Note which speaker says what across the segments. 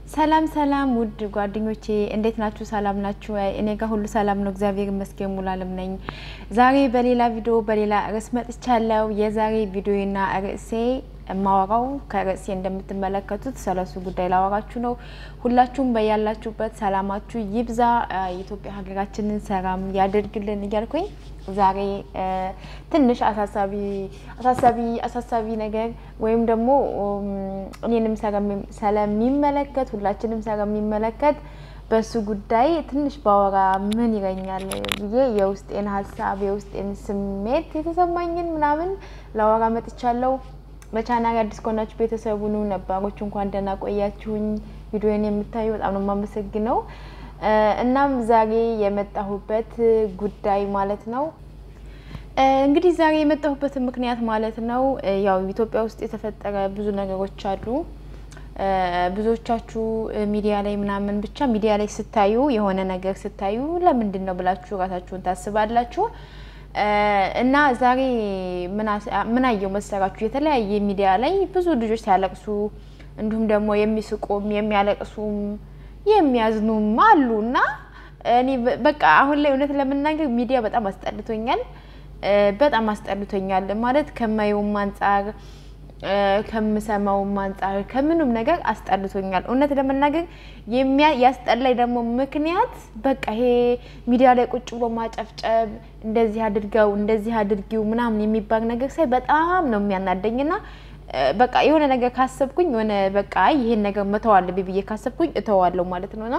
Speaker 1: ሰላም ሰላም ውድ ጓደኞቼ እንዴት ናችሁ? ሰላም ናችሁ? እኔ ጋር ሁሉ ሰላም ነው፣ እግዚአብሔር ይመስገን። ሙሉዓለም ነኝ። ዛሬ በሌላ ቪዲዮ በሌላ ርዕስ መጥቻለሁ። የዛሬ ቪዲዮና ርዕሴ የማወራው ከርዕሴ እንደምትመለከቱት ስለሱ ጉዳይ ላወራችሁ ነው። ሁላችሁም በያላችሁበት ሰላማችሁ ይብዛ፣ የኢትዮጵያ ሀገራችንን ሰላም ያደርግልን እያልኩኝ ዛሬ ትንሽ አሳሳቢ አሳሳቢ አሳሳቢ ነገር ወይም ደግሞ እኔንም ስለሚመለከት ሁላችንም ስለሚመለከት በሱ ጉዳይ ትንሽ ባወራ ምን ይለኛል ብዬ የውስጤን ሀሳብ የውስጤን ስሜት የተሰማኝን ምናምን ላወራ መጥቻለሁ። በቻናል አዲስ ከሆናችሁ ቤተሰቡን ነባሮች እንኳን ደህና ቆያችሁኝ። ቪዲዮን የምታዩ በጣም ነው የማመሰግነው። እናም ዛሬ የመጣሁበት ጉዳይ ማለት ነው እንግዲህ ዛሬ የመጣሁበትን ምክንያት ማለት ነው ያው ኢትዮጵያ ውስጥ የተፈጠረ ብዙ ነገሮች አሉ። ብዙዎቻችሁ ሚዲያ ላይ ምናምን ብቻ ሚዲያ ላይ ስታዩ የሆነ ነገር ስታዩ ለምንድን ነው ብላችሁ ራሳችሁን ታስባላችሁ። እና ዛሬ ምን አየው መሰራችሁ? የተለያየ ሚዲያ ላይ ብዙ ልጆች ሲያለቅሱ እንዲሁም ደግሞ የሚስቁም የሚያለቅሱም የሚያዝኑም አሉ። እና እኔ በቃ አሁን ላይ እውነት ለመናገር ሚዲያ በጣም አስጠልቶኛል፣ በጣም አስጠልቶኛል ማለት ከማየውም አንጻር ከምሰማውም አንጻር ከምንም ነገር አስጠልቶኛል። እውነት ለመናገር ያስጠላኝ ደግሞ ምክንያት በቃ ይሄ ሚዲያ ላይ ቁጭ ብሎ ማጨፍጨብ፣ እንደዚህ አድርገው እንደዚህ አድርጊው ምናምን የሚባል ነገር ሳይ በጣም ነው የሚያናደኝና በቃ የሆነ ነገር ካሰብኩኝ የሆነ በቃ ይሄን ነገር መተው አለብኝ ብዬ ካሰብኩኝ እተዋለሁ ማለት ነውና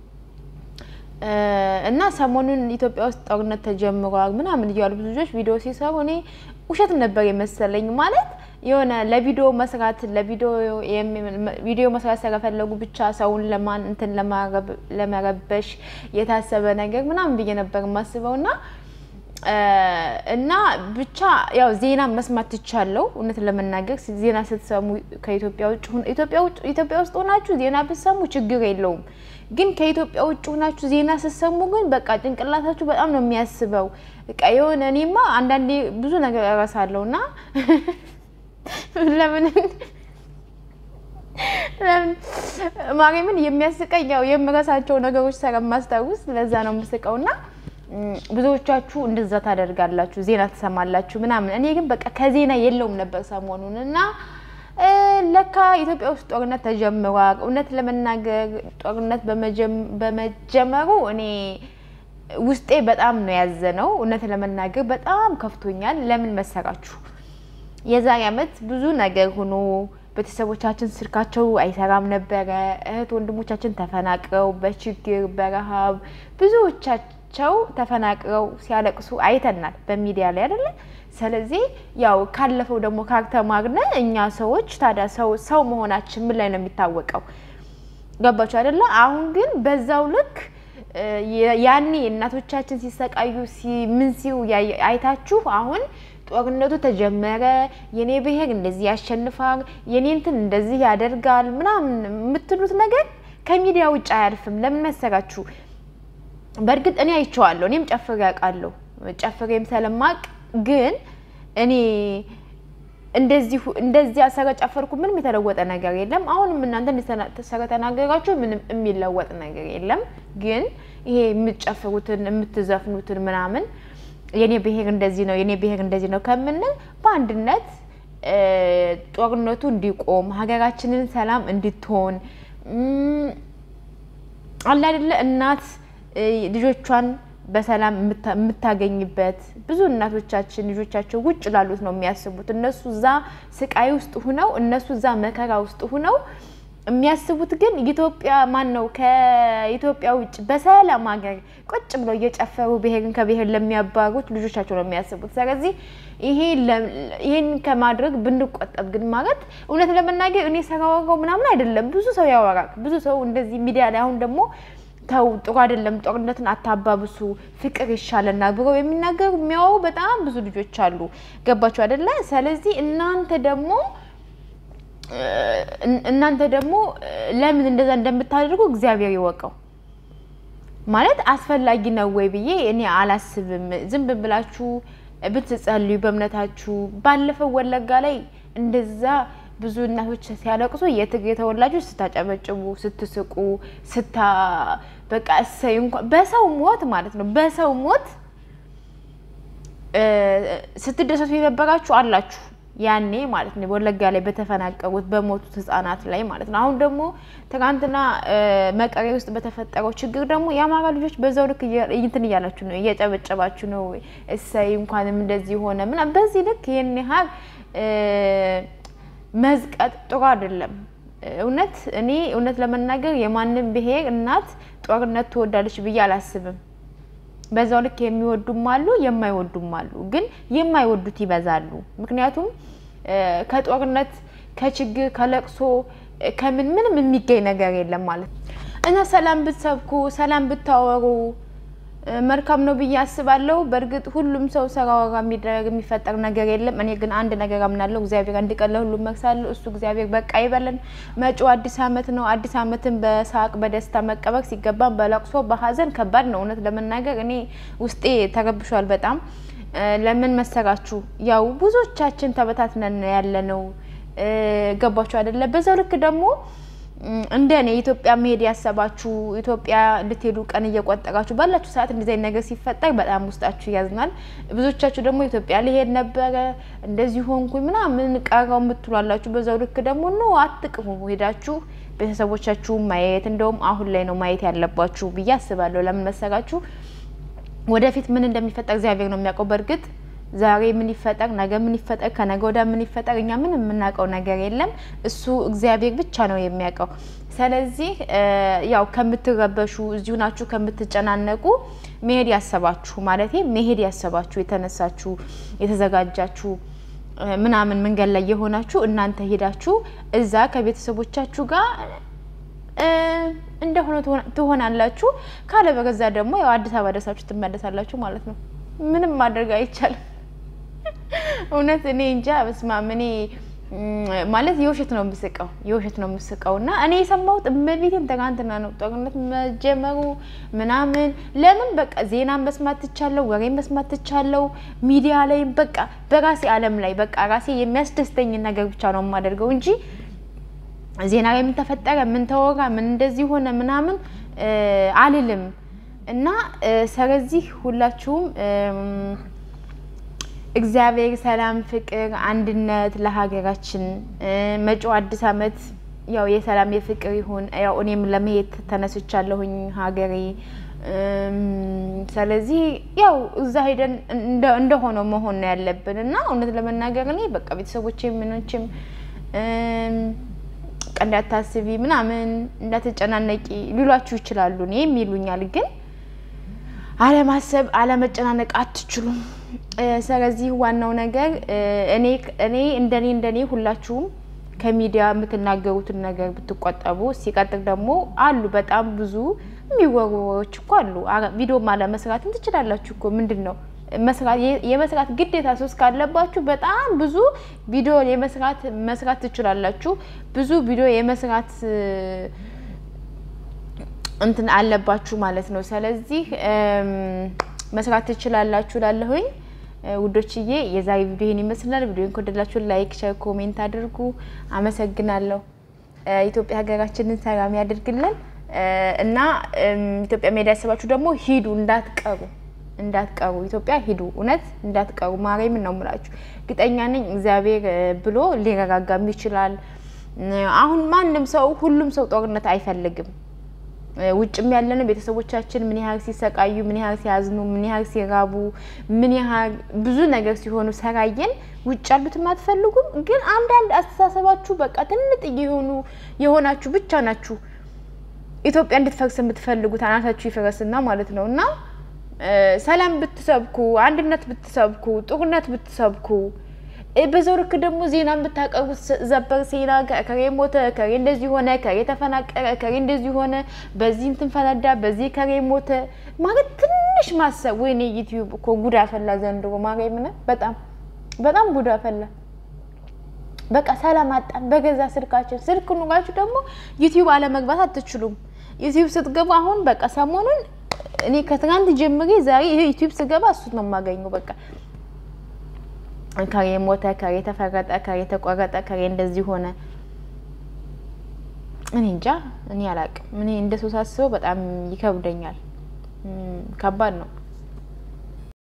Speaker 1: እና ሰሞኑን ኢትዮጵያ ውስጥ ጦርነት ተጀምሯል ምናምን እያሉ ብዙ ልጆች ቪዲዮ ሲሰሩ እኔ ውሸት ነበር የመሰለኝ። ማለት የሆነ ለቪዲዮ መስራት ለቪዲዮ ቪዲዮ መስራት ስለፈለጉ ብቻ ሰውን ለማን እንትን ለመረበሽ የታሰበ ነገር ምናምን ብዬ ነበር የማስበው እና እና ብቻ ያው ዜና መስማት ትቻለው። እውነት ለመናገር ዜና ስትሰሙ ከኢትዮጵያ ውጭ ኢትዮጵያ ውስጥ ሆናችሁ ዜና ብትሰሙ ችግር የለውም። ግን ከኢትዮጵያ ውጭ ሆናችሁ ዜና ስትሰሙ ግን በቃ ጭንቅላታችሁ በጣም ነው የሚያስበው። በቃ የሆነ እኔማ አንዳንዴ ብዙ ነገር እረሳለሁ እና ለምን ለምን ማርያምን የሚያስቀኝ ያው የምረሳቸው ነገሮች ስለማስታውስ ለዛ ነው የምስቀውና ብዙዎቻችሁ እንደዛ ታደርጋላችሁ፣ ዜና ትሰማላችሁ ምናምን። እኔ ግን በቃ ከዜና የለውም ነበር ሰሞኑን እና ለካ ኢትዮጵያ ውስጥ ጦርነት ተጀምሯል። እውነት ለመናገር ጦርነት በመጀመሩ እኔ ውስጤ በጣም ነው ያዘነው። እውነት ለመናገር በጣም ከፍቶኛል። ለምን መሰራችሁ? የዛሬ ዓመት ብዙ ነገር ሆኖ ቤተሰቦቻችን ስልካቸው አይሰራም ነበረ። እህት ወንድሞቻችን ተፈናቅረው በችግር በረሃብ ብዙዎቻችን ቸው ተፈናቅረው ሲያለቅሱ አይተናል በሚዲያ ላይ አይደለ። ስለዚህ ያው ካለፈው ደግሞ ካልተማርነ እኛ ሰዎች ታዲያ ሰው ሰው መሆናችን ምን ላይ ነው የሚታወቀው? ገባችሁ አይደለ? አሁን ግን በዛው ልክ ያኔ እናቶቻችን ሲሰቃዩ ምን ሲው አይታችሁ አሁን ጦርነቱ ተጀመረ፣ የኔ ብሔር እንደዚህ ያሸንፋል፣ የኔ እንትን እንደዚህ ያደርጋል ምናምን የምትሉት ነገር ከሚዲያ ውጭ አያልፍም። ለምን መሰራችሁ? በእርግጥ እኔ አይቼዋለሁ። እኔም ጨፍሬ ያውቃለሁ። ጨፍሬም ስለማቅ ግን እኔ እንደዚህ እንደዚያ ስለጨፈርኩ ምንም የተለወጠ ነገር የለም። አሁንም እናንተ ስለተናገራችሁ ምንም የሚለወጥ ነገር የለም። ግን ይሄ የምትጨፍሩትን የምትዘፍኑትን ምናምን የኔ ብሔር እንደዚህ ነው የኔ ብሔር እንደዚህ ነው ከምንል በአንድነት ጦርነቱ እንዲቆም ሀገራችንን ሰላም እንድትሆን አለ አይደለ እናት ልጆቿን በሰላም የምታገኝበት ብዙ እናቶቻችን ልጆቻቸው ውጭ ላሉት ነው የሚያስቡት። እነሱ እዛ ስቃይ ውስጥ ሁነው እነሱ እዛ መከራ ውስጥ ሁነው የሚያስቡት ግን ኢትዮጵያ ማን ነው ከኢትዮጵያ ውጭ በሰላም ሀገር ቁጭ ብለው እየጨፈሩ ብሔርን ከብሔር ለሚያባሩት ልጆቻቸው ነው የሚያስቡት። ስለዚህ ይሄን ከማድረግ ብንቆጠብ ግን ማለት እውነት ለመናገር እኔ ሰራወራው ምናምን አይደለም። ብዙ ሰው ያወራል። ብዙ ሰው እንደዚህ ሚዲያ ላይ አሁን ደግሞ ተው ጥሩ አይደለም፣ ጦርነትን አታባብሱ፣ ፍቅር ይሻለናል ብለው የሚናገሩ የሚያወሩ በጣም ብዙ ልጆች አሉ። ገባችሁ አይደለ? ስለዚህ እናንተ ደግሞ እናንተ ደግሞ ለምን እንደዛ እንደምታደርጉ እግዚአብሔር ይወቀው። ማለት አስፈላጊ ነው ወይ ብዬ እኔ አላስብም። ዝም ብላችሁ ብትጸልዩ በእምነታችሁ። ባለፈው ወለጋ ላይ እንደዛ ብዙ እናቶች ሲያለቅሱ የትግሬ ተወላጆች ስታጨበጭቡ፣ ስትስቁ፣ ስታ በቃ እሰይ እንኳን በሰው ሞት ማለት ነው በሰው ሞት ስትደሰቱ የነበራችሁ አላችሁ ያኔ ማለት ነው ወለጋ ላይ በተፈናቀሉት በሞቱት ህጻናት ላይ ማለት ነው። አሁን ደግሞ ትናንትና መቀሌ ውስጥ በተፈጠረው ችግር ደግሞ የአማራ ልጆች በዛው ልክ እንትን እያላችሁ ነው፣ እየጨበጨባችሁ ነው። እሰይ እንኳንም እንደዚህ ሆነ ምናምን። በዚህ ልክ ይህን ያህል መዝቀጥ ጥሩ አይደለም። እውነት እኔ እውነት ለመናገር የማንም ብሔር እናት ጦርነት ትወዳለች ብዬ አላስብም። በዛው ልክ የሚወዱም አሉ፣ የማይወዱም አሉ። ግን የማይወዱት ይበዛሉ። ምክንያቱም ከጦርነት ከችግር ከለቅሶ ከምን ምንም የሚገኝ ነገር የለም ማለት ነው እና ሰላም ብትሰብኩ ሰላም ብታወሩ መልካም ነው ብዬ አስባለሁ። በእርግጥ ሁሉም ሰው ሰራወራ የሚደረግ የሚፈጠር ነገር የለም። እኔ ግን አንድ ነገር አምናለሁ። እግዚአብሔር አንድ ቀን ለሁሉም መርሳለሁ። እሱ እግዚአብሔር በቃ ይበለን። መጪው አዲስ ዓመት ነው። አዲስ ዓመትን በሳቅ በደስታ መቀበል ሲገባም በለቅሶ በሀዘን ከባድ ነው። እውነት ለመናገር እኔ ውስጤ ተረብሿል በጣም ለምን መሰራችሁ? ያው ብዙዎቻችን ተበታትነን ያለ ነው። ገባችሁ አይደለ? በዛው ልክ ደግሞ እንደ እኔ ኢትዮጵያ መሄድ ያሰባችሁ ኢትዮጵያ ልትሄዱ ቀን እየቆጠራችሁ ባላችሁ ሰዓት እንደዚህ አይነት ነገር ሲፈጠር በጣም ውስጣችሁ ያዝናል። ብዙዎቻችሁ ደግሞ ኢትዮጵያ ሊሄድ ነበረ እንደዚህ ሆንኩኝ ምናምን ቀረው የምትሏላችሁ። በዛው ልክ ደግሞ ኖ አትቅሙ፣ ሄዳችሁ ቤተሰቦቻችሁ ማየት እንደውም አሁን ላይ ነው ማየት ያለባችሁ ብዬ አስባለሁ። ለምን መሰራችሁ? ወደፊት ምን እንደሚፈጠር እግዚአብሔር ነው የሚያውቀው። በእርግጥ ዛሬ ምን ይፈጠር፣ ነገ ምን ይፈጠር፣ ከነገ ወዲያ ምን ይፈጠር፣ እኛ ምን የምናውቀው ነገር የለም። እሱ እግዚአብሔር ብቻ ነው የሚያውቀው። ስለዚህ ያው ከምትረበሹ እዚሁ ናችሁ ከምትጨናነቁ መሄድ ያሰባችሁ ማለት መሄድ ያሰባችሁ የተነሳችሁ የተዘጋጃችሁ ምናምን መንገድ ላይ የሆናችሁ እናንተ ሄዳችሁ እዛ ከቤተሰቦቻችሁ ጋር እንደሆነ ትሆናላችሁ። ካለ በገዛ ደግሞ ያው አዲስ አበባ ደርሳችሁ ትመለሳላችሁ ማለት ነው። ምንም ማድረግ አይቻልም። እውነት እኔ እንጃ በስማም እኔ ማለት የውሸት ነው የምስቀው የውሸት ነው የምስቀው እና እኔ የሰማሁት እመቤቴን ትናንትና ነው ጦርነት መጀመሩ ምናምን። ለምን በቃ ዜና መስማት ትቻለው፣ ወሬ መስማት ትቻለው፣ ሚዲያ ላይ በቃ በራሴ ዓለም ላይ በቃ ራሴ የሚያስደስተኝን ነገር ብቻ ነው የማደርገው እንጂ ዜና ላይ ምን ተፈጠረ፣ ምን ተወራ፣ ምን እንደዚህ ሆነ ምናምን አልልም። እና ስለዚህ ሁላችሁም እግዚአብሔር ሰላም፣ ፍቅር፣ አንድነት ለሀገራችን መጪው አዲስ ዓመት ያው የሰላም የፍቅር ይሁን። ያው እኔም ለመሄድ ተነስቻለሁኝ ሀገሬ። ስለዚህ ያው እዛ ሄደን እንደሆነው መሆን ነው ያለብን እና እውነት ለመናገር እኔ በቃ ቤተሰቦቼ ምኖችም እንዳታስቢ ምናምን እንዳትጨናነቂ ሊሏችሁ ይችላሉ። እኔም ይሉኛል ግን አለማሰብ አለመጨናነቅ አትችሉም። ስለዚህ ዋናው ነገር እኔ እኔ እንደኔ እንደኔ ሁላችሁም ከሚዲያ የምትናገሩትን ነገር ብትቆጠቡ። ሲቀጥል ደግሞ አሉ በጣም ብዙ የሚወሩ ወሬዎች እኮ አሉ። ቪዲዮም አለመስራትም ትችላላችሁ እኮ ምንድን ነው መስራት የመስራት ግዴታ ሶስት ካለባችሁ በጣም ብዙ ቪዲዮ የመስራት መስራት ትችላላችሁ። ብዙ ቪዲዮ የመስራት እንትን አለባችሁ ማለት ነው። ስለዚህ መስራት ትችላላችሁ ላለሁኝ ውዶችዬ፣ የዛሬ ቪዲዮ ይህን ይመስላል። ቪዲዮን ከወደዳችሁ ላይክ፣ ሸር፣ ኮሜንት አድርጉ። አመሰግናለሁ። ኢትዮጵያ ሀገራችንን ሰላም ያድርግልን እና ኢትዮጵያ መሄድ ያሰባችሁ ደግሞ ሂዱ፣ እንዳትቀሩ እንዳትቀሩ ኢትዮጵያ ሂዱ። እውነት እንዳትቀሩ። ማርያምን ነው የምላችሁ። እርግጠኛ ነኝ እግዚአብሔር ብሎ ሊረጋጋም ይችላል። አሁን ማንም ሰው ሁሉም ሰው ጦርነት አይፈልግም። ውጭም ያለን ቤተሰቦቻችን ምን ያህል ሲሰቃዩ፣ ምን ያህል ሲያዝኑ፣ ምን ያህል ሲራቡ፣ ምን ያህል ብዙ ነገር ሲሆኑ ሰራየን። ውጭ ያሉትም አትፈልጉም። ግን አንዳንድ አስተሳሰባችሁ በቃ ትንጥ የሆኑ የሆናችሁ ብቻ ናችሁ ኢትዮጵያ እንድትፈርስ የምትፈልጉት አናታችሁ ይፈረስና ማለት ነው እና ሰላም ብትሰብኩ፣ አንድነት ብትሰብኩ፣ ጦርነት ብትሰብኩ በዛው ልክ ደግሞ ዜና ብታቀርቡት ዘበር ዜና ከሬ ሞተ፣ ከሬ እንደዚህ ሆነ፣ ከሬ ተፈናቀረ፣ ከሬ እንደዚህ ሆነ፣ በዚህ እንትን ፈነዳ፣ በዚህ ከሬ ሞተ ማለት ትንሽ ማሰብ። ወይኔ ዩቲዩብ እኮ ጉድ አፈላ ዘንድሮ ማርያምን፣ በጣም በጣም ጉድ አፈላ። በቃ ሰላም አጣን በገዛ ስልካችን። ስልክ ኑራችሁ ደግሞ ዩቲዩብ አለመግባት አትችሉም። ዩቲዩብ ስትገቡ አሁን በቃ ሰሞኑን እኔ ከትናንት ጀምሬ ዛሬ ይሄ ዩቲዩብ ስገባ እሱት ነው የማገኘው። በቃ ከሬ ሞተ፣ ከሬ ተፈረጠ፣ ከሬ ተቆረጠ፣ ከሬ እንደዚህ ሆነ። እኔ እንጃ፣ እኔ አላቅም። እኔ እንደ ሰው ሳስበው በጣም ይከብደኛል። ከባድ ነው።